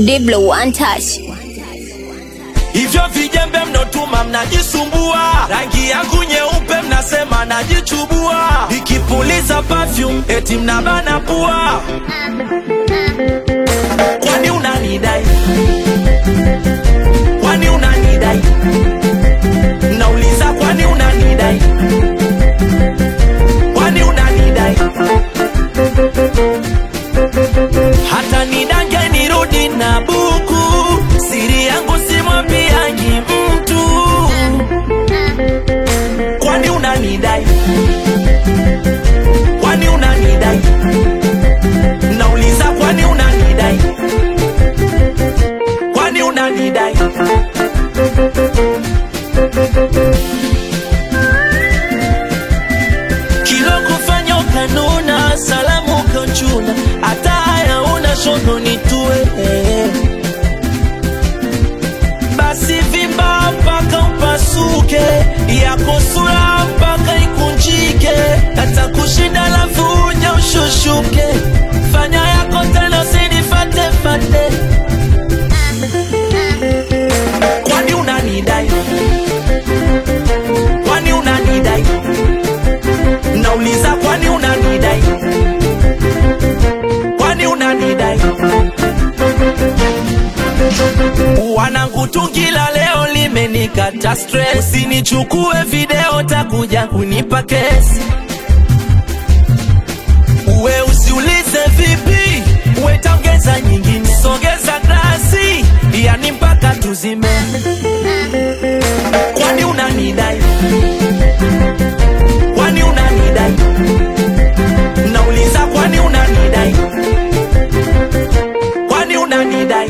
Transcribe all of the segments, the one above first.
Diblo one touch. hivyo vijembe mnotuma mnajisumbua, rangi yangu nyeupe mnasema najichubua, nikipuliza perfume eti mnabana pua. Kwani unanidai? Kwani unanidai? Nauliza, kwani unanidai? Kwani unanidai? hata nidange nirudi na buku, siri yangu simwambiagi mtu. Kwani unanidai? Kwani unanidai? Nauliza, kwani unanidai? Kwani unanidai? kilo kufanya ukanuna, salamu ukanchuna, hata haya una shono nitue basi vimba mpaka upasuke, yako sura mpaka ikunjike, hata kushinda lafu uja ushushuke, fanya yako tena usinifate fate. Kwani unanidai? Kwani unanidai? Nauliza, kwani unanidai? Kwani unanidai? Wanangu tungila leo limenikata stress, usinichukue video takuja kunipa kesi. Uwe usiulize vipi, uwe taongeza nyingine, sogeza glasi, yani mpaka tuzime. Kwani unanidai? Kwani unanidai? Nauliza, kwani unanidai? Kwani unanidai?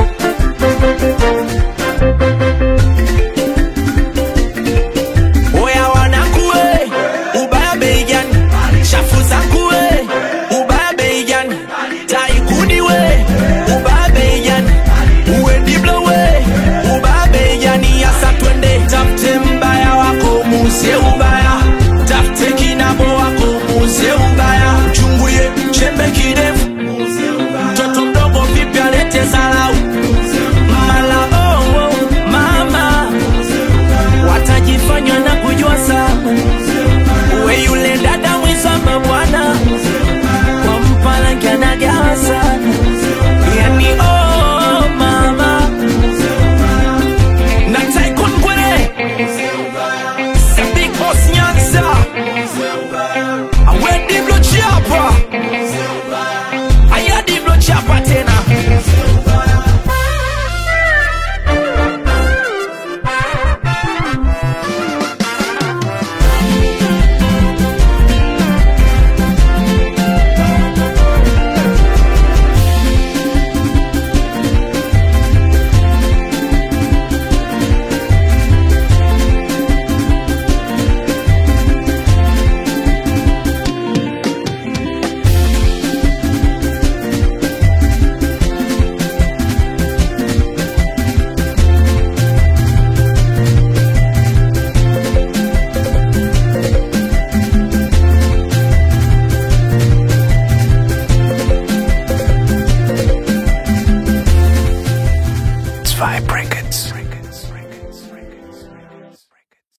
Oya wanangu we, ubaya bei gani? Shafu zangu we, ubaya bei gani? Taikuni we, ubaya bei gani? Uwe Diblo we, ubaya bei gani? Yasa twende tafute mbaya wako muzie ubaya, tafute kinabo wako muzie ubaya, chunguye chembe kirefu, mtoto mdogo vipi alete zalau mala oh, oh, mama watajifanya na kujua sana we yule dada mwizamba bwana kwa mpalanki anagawa sana yani oh, mama na Tycoon Gwere the big boss Nyanza awe Diblo Chapa aya Diblo Chapa tena Zwei Brackets.